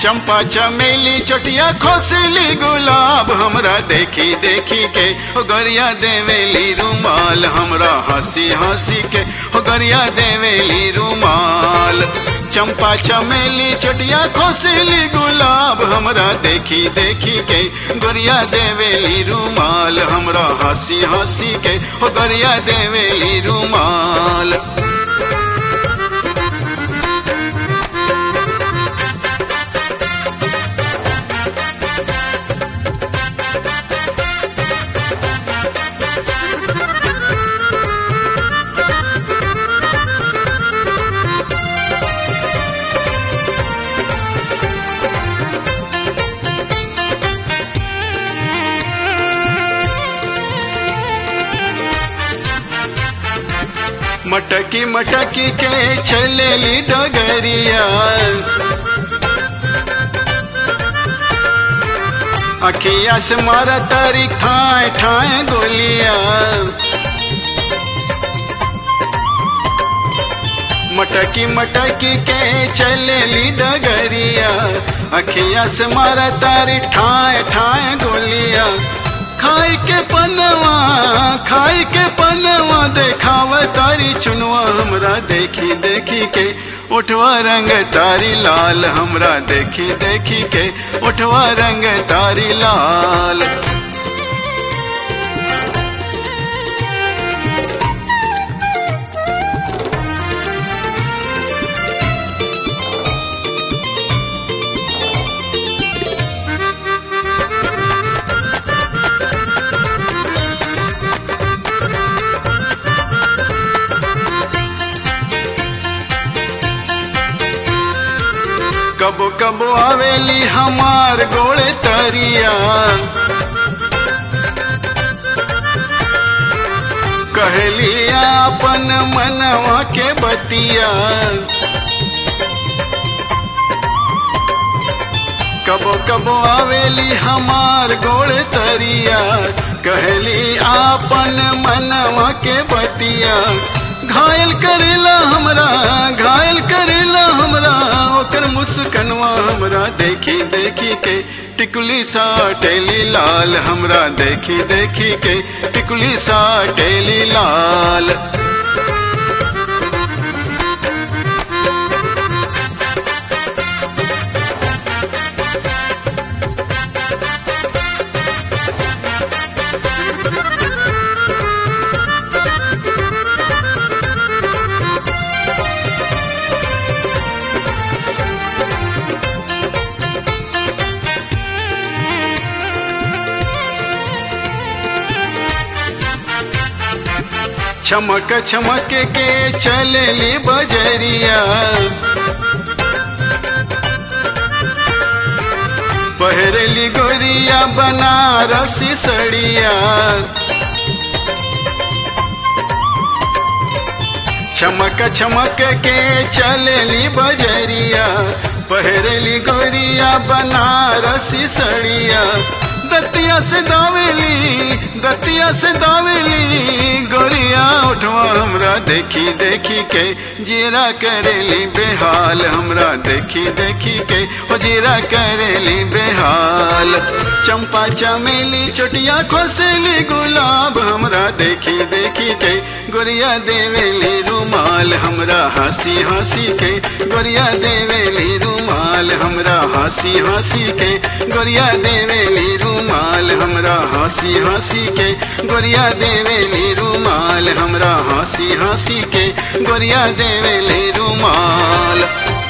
चंपा चमेली चटिया खोसली गुलाब हमरा देखी देखी के ओ गरिया देवेली रुमाल हमरा हंसी हंसी के ओ गरिया देवेली रुमाल चंपा चमेली चटिया खोसली गुलाब हमरा देखी देखी के गोरिया देवेली रुमाल हमरा हंसी हंसी के ओ गरिया देवेली रुमाल मटकी मटकी के चलेली डगरिया अखिया से मारा तारी ठाए ठाए गोलिया मटकी मटकी के चलेली डगरिया अखिया से मारा तारी ठाए ठाए गोलिया खाई के पनवा खाई के पनवा देखाव तारी चुनवा हमरा देखी देखी के उठवा रंग तारी लाल हमरा देखी देखी के उठवा रंग तारी लाल कबो कबो आवेली हमार गोड़े तरिया कहलिया अपन मनवा के बतिया कबो कबो आवेली हमार गोड़े तरिया कहली आपन मनवा के बतिया घायल करेला हमरा घायल करेला हमरा ओकर मुस्कनवा हमरा देखी देखी के टिकुली सा टेली लाल हमरा देखी देखी के टिकुली सा टेली लाल चमक चमक के चलली बजरिया पहरली गोरिया बनारसी सड़िया चमक चमक के चलली बजरिया पहरली गोरिया बनारसी सड़िया दतिया से दावेली दतिया से दावेली गोरिया उठवा हमरा देखी देखी के जीरा करेली बेहाल हमरा देखी देखी के ओ जीरा करेली बेहाल चंपा चमेली चोटिया खोसेली गुलाब हमरा देखी देखी के गोरिया देवेली रुमाल हमरा हंसी हंसी के गोरिया देवेली रुमाल हमरा हंसी हंसी के गोरिया देवेली रुमाल हमरा हंसी हंसी के गोरिया देवेली रुमाल हमरा हंसी हंसी के गोरिया देवेली रुमाल